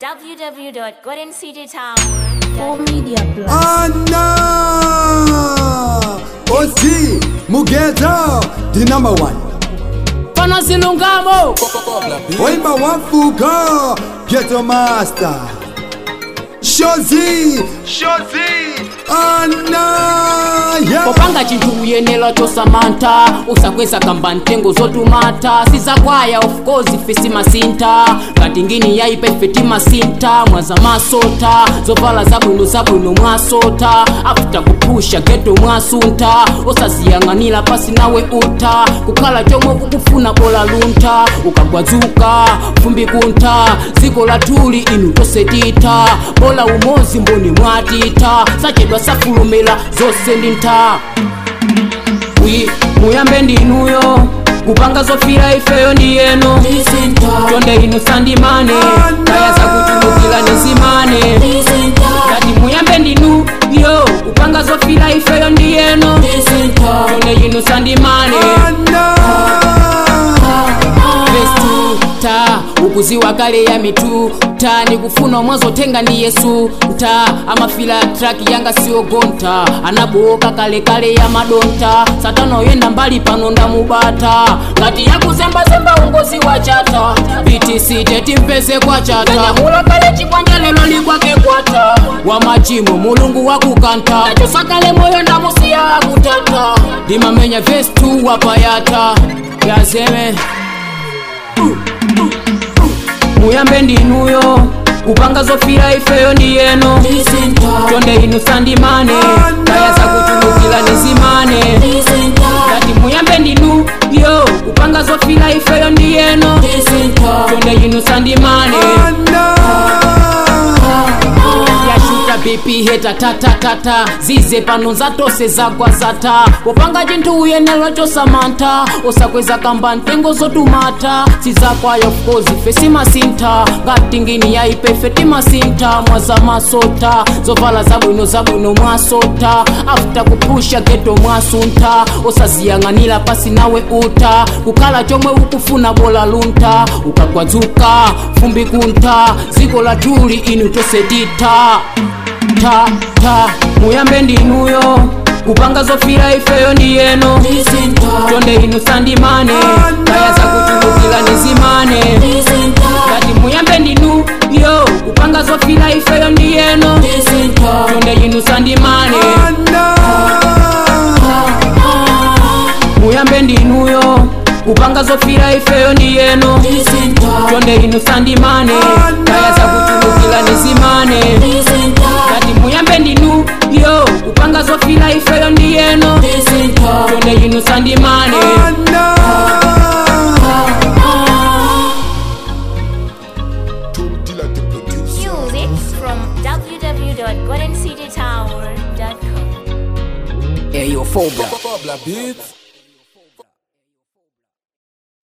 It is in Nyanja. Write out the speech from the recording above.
www.goldencitytower. Full Media Plus. Anna Ozi Mugeta the number one Pana zilungamo Waimba wafuga Ghetto Master Shozi Shozi Anna yeah. popanga chinthu uyenera chosamantha usakweza kamba ntengo zotumata sizakwaya of course fesi masinta ngati ngini yaipa ife timasinta mwaza masota zovala zabwino zabwino mwasota after kupusha geto mwasunta osaziyang'anira pasi nawe uta kukhala chomwe kukufuna bola lunta ukagwadzuka fumbi kuntha dziko latuli inu tosetita bola umozi mboni mwatita sachedwa safulumira zonse ndi ntha Wi- muyambe ndinuyo kupanga zofira ifeyo ndi yeno chonde inu sandimane kaya zakutulukira nizimane ngati muyambe ndinu yo kupanga zofira ifeyo ndi yeno chonde inu sandimane Vestu, ta ukuziwa kale ya mitu ta nikufuna mwazotenga ndi yesu ta amafila traki yanga siyogonta anaboka kale kale ya madonta satana oyenda mbali pano ndamubata ngati yakuzembazemba ungozi wa chata btc tetimpeze kwa chata nyamula kale chipwanja lelo likwake kwata wa machimo mulungu wakukanta nachosakale moyo ndamusiya akutata ndimamenya vestu wapayata yazeme muyambe ndinuyo kupanga zofira ifeyo ndi yeno chonde inu sandimane kaya zakutulukira nizimane ngati muyambe ndinu yo kupanga zofira ifeyo ndi yeno chonde inu sandimane yashuta bp heta tatatata zize pano zatose zagwa zata popanga chinthu uyenera chosamantha osakweza kamba ntengo zotumata sizakwayo fkozi fesi masintha ngati ngini yaipe ife timasintha mwaza masota zovala zabwino zabwino mwasota after kupusha geto mwasuntha osaziyang'anira pasi nawe uta kukhala chomwe ukufuna bola lunta ukagwadzuka fumbi kuntha dziko latuli inu tosetita ta ta muyambe ndinuyo kupanga zofira ifeyo ndi yeno chonde inu sandimane kaya zakutulukira nizimane ngati muyambe ndinu yo kupanga zofira ifeyo ndi yeno chonde inu sandimane muyambe ndinuyo kupanga zofira ifeyo ndi yeno chonde inu sandimane kaya zakutulukira nizimane ngati muyambe ndinu yo kupanga zofira ifeyo ndi yeno chonde inu sandimane Music from www.goldencitytower.com. eyo fobla Bobla Beats.